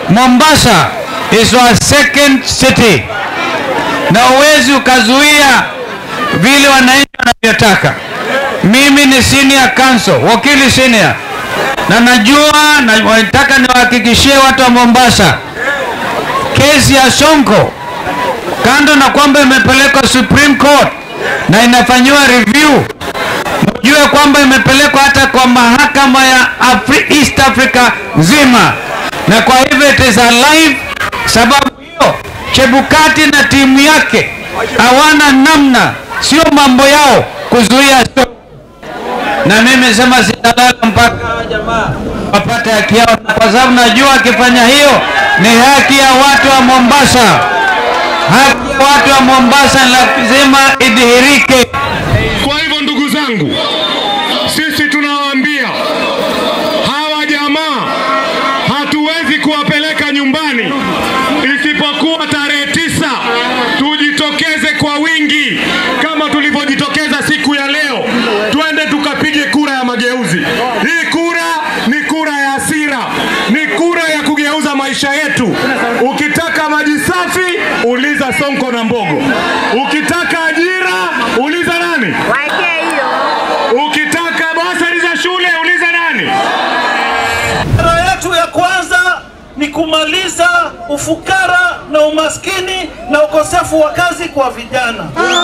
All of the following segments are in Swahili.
Mombasa is our second city, na uwezi ukazuia vile wananchi wanavyotaka. Mimi ni senior counsel, wakili senior, na najua na nataka niwahakikishie watu wa Mombasa, kesi ya Sonko kando na kwamba imepelekwa Supreme Court na inafanyiwa review, mjue kwamba imepelekwa hata kwa mahakama ya Afri East Africa nzima, na kwa hivyo it is alive. Sababu hiyo Chebukati na timu yake hawana namna, sio mambo yao kuzuia Sonko. na mimi sema sitalala mpaka jamaa wapate haki yao, kwa sababu najua akifanya hiyo ni haki ya watu wa Mombasa. Haki ya watu wa Mombasa lazima idhihirike. Kwa hivyo ndugu zangu, sisi tunawaambia hawa jamaa hatuwezi kuwapeleka nyumbani isipokuwa tarehe tisa tujitokeze kwa wingi kama tulivyojitokeza siku ya leo, twende tukapige kura ya mageuzi. Hii kura ni kura ya hasira, ni kura ya kugeuza maisha yetu. Ukitaka maji safi, uliza Sonko na Mbogo. Ukitaka ajira, uliza nani? Ukitaka basari za shule, uliza nani? Sera yetu ya kwanza ni kumaliza ufukara na umaskini na ukosefu wa kazi kwa vijana.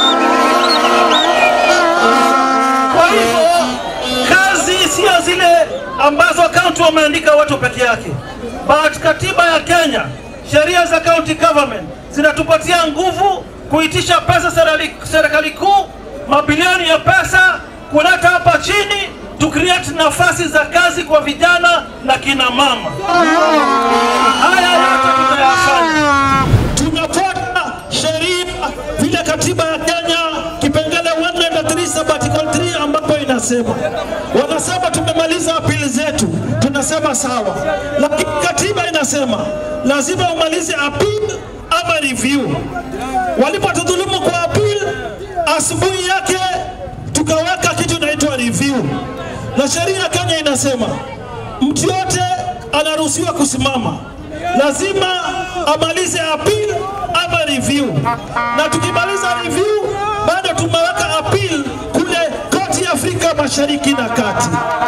Kwa hivyo kazi sio zile ambazo kaunti wameandika watu peke yake, but katiba ya Kenya, sheria za county government zinatupatia nguvu kuitisha pesa serikali, serikali kuu, mabilioni ya pesa kuleta hapa chini to create nafasi za kazi kwa vijana na kina mama. Haya yote tutayafanya. Tunafuata sheria vile katiba ya Kenya kipengele 103 sabbatical 3 ambapo inasema, wanasema tumemaliza apili zetu, tunasema sawa, lakini katiba inasema lazima umalize appeal ama review. Walipotudhulumu kwa appeal, asubuhi yake tukaweka kitu inaitwa review, na sheria ya Kenya inasema mtu yote anaruhusiwa kusimama, lazima amalize appeal ama review, na tukimaliza review bado tumeweka appeal kule koti ya Afrika Mashariki na Kati,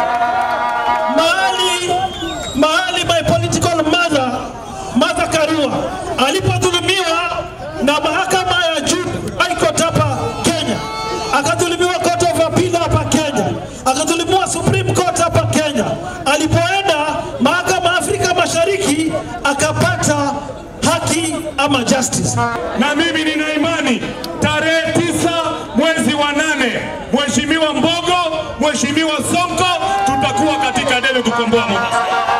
mahali mahali my political mother Martha Karua alipodhulumiwa na mahakama ya juu High Court hapa Kenya, akadhulumiwa Court of Appeal hapa Kenya, akadhulumiwa Supreme Court hapa Kenya. Alipoenda mahakama ya Afrika Mashariki akapata haki ama justice. na mimi nina imani tarehe tisa mwezi wa nane, Mheshimiwa Mbogo, Mheshimiwa Sonko, tutakuwa katika debe kukomboa Mombasa.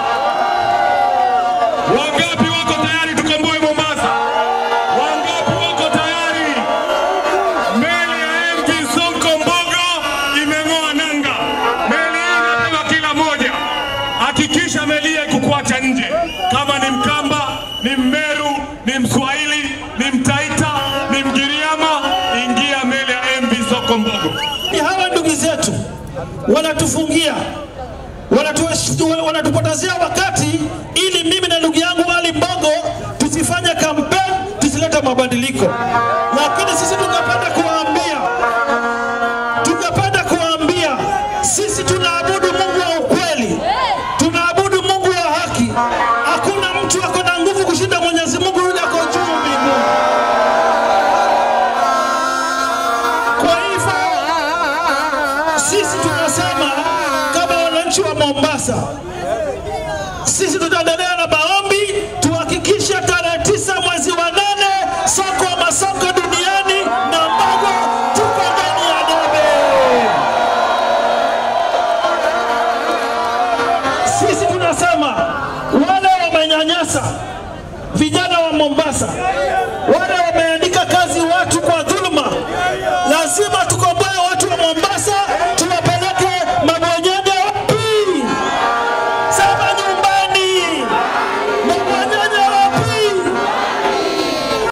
Wangapi wako tayari tukomboe Mombasa? Wangapi wako tayari? Meli ya MV Sonko Mbogo imeng'oa nanga. Meli hii inabeba kila moja. Hakikisha meli hii haikukuacha nje. Kama ni Mkamba, ni Mmeru, ni Mswahili, ni Mtaita, ni Mgiriama, ingia meli ya MV Sonko Mbogo. Hawa ndugu zetu wanatufungia wanatu- wanatupotezea wakati ili mimi na ndugu yangu Ali Mbogo tusifanye kampeni, tusilete mabadiliko. Lakini sisi tungependa kuwaambia, tungependa kuwaambia sisi tunaabudu Mungu wa ukweli, tunaabudu Mungu wa haki. Hakuna mtu ako na nguvu kushinda Mwenyezi Mungu yule ako juu mbinguni. Kwa hivyo sisi tunasema kama wananchi wa Mombasa, sisi tutaendelea